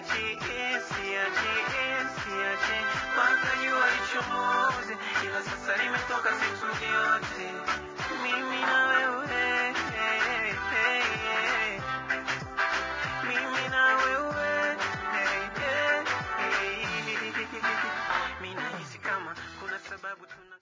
siachi, siachi, siachi mpaka jua lichomoze, ila sasa nimetoka siku yote mimi na wewe, mimi na wewe. Mimi nahisi kama kuna sababu tuna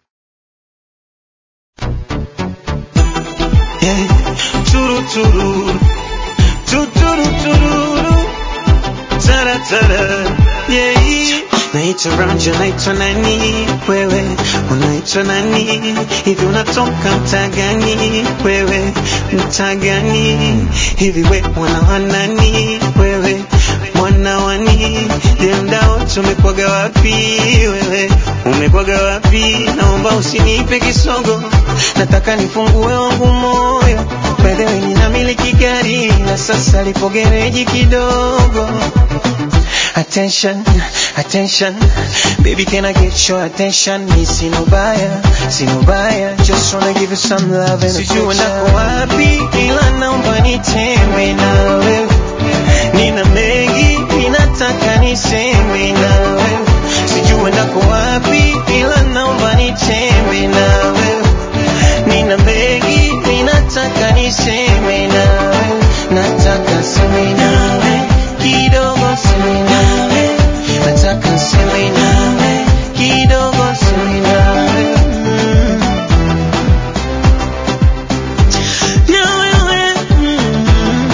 Yeah. Turu turu tuturu tururu tara tara yeah. Naitwa Ranja, naitwa nani wewe, unaitwa nani hivi, unatoka mtaa gani wewe, mtaa gani hivi, we mwana wa nani wewe, mwana wani je, mdao tumekwaga wapi wewe, umekwaga wapi? Naomba usinipe kisogo, nataka nifungue wangu moyo By the way, ninamiliki gari na sasa lipo gereji kidogo. Attention, attention, baby can I get your attention? Mi sino baya, sino baya, just wanna give you some love and Sijui nako wapi, ila naomba nitembe na wewe. Nina mengi, ninataka niseme na wewe. Sijui nako wapi, ila naomba nitembe na wewe. Nina mengi, ninataka niseme nawe, nataka seme nawe kidogo, seme nawe, nataka seme nawe kidogo, seme nawe mm. Na wewe mm.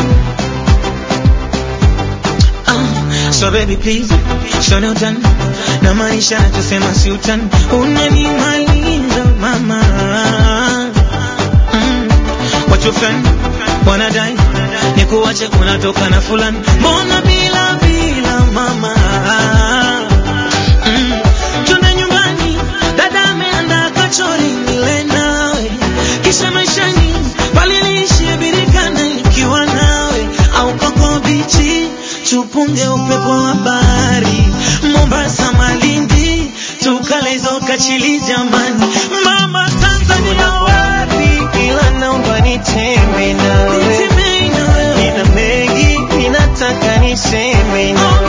Ah, So baby please, show no done na maanisha nachosema si utani, unanimaliza mama mm. Watu fulani wanadai ni kuwache unatoka na fulani, mbona bila bila mama mm. Twende nyumbani, dada ameandaa kachori nile nawe, kisha maishani pale niishie birikana nikiwa nawe, au koko bichi tupunge upepo wa bahari, Mombasa, Malindi, tukale hizo kachili jamani, mama Tanzania wapi, ila naomba nitembe nawe, nina mengi ninataka niseme nawe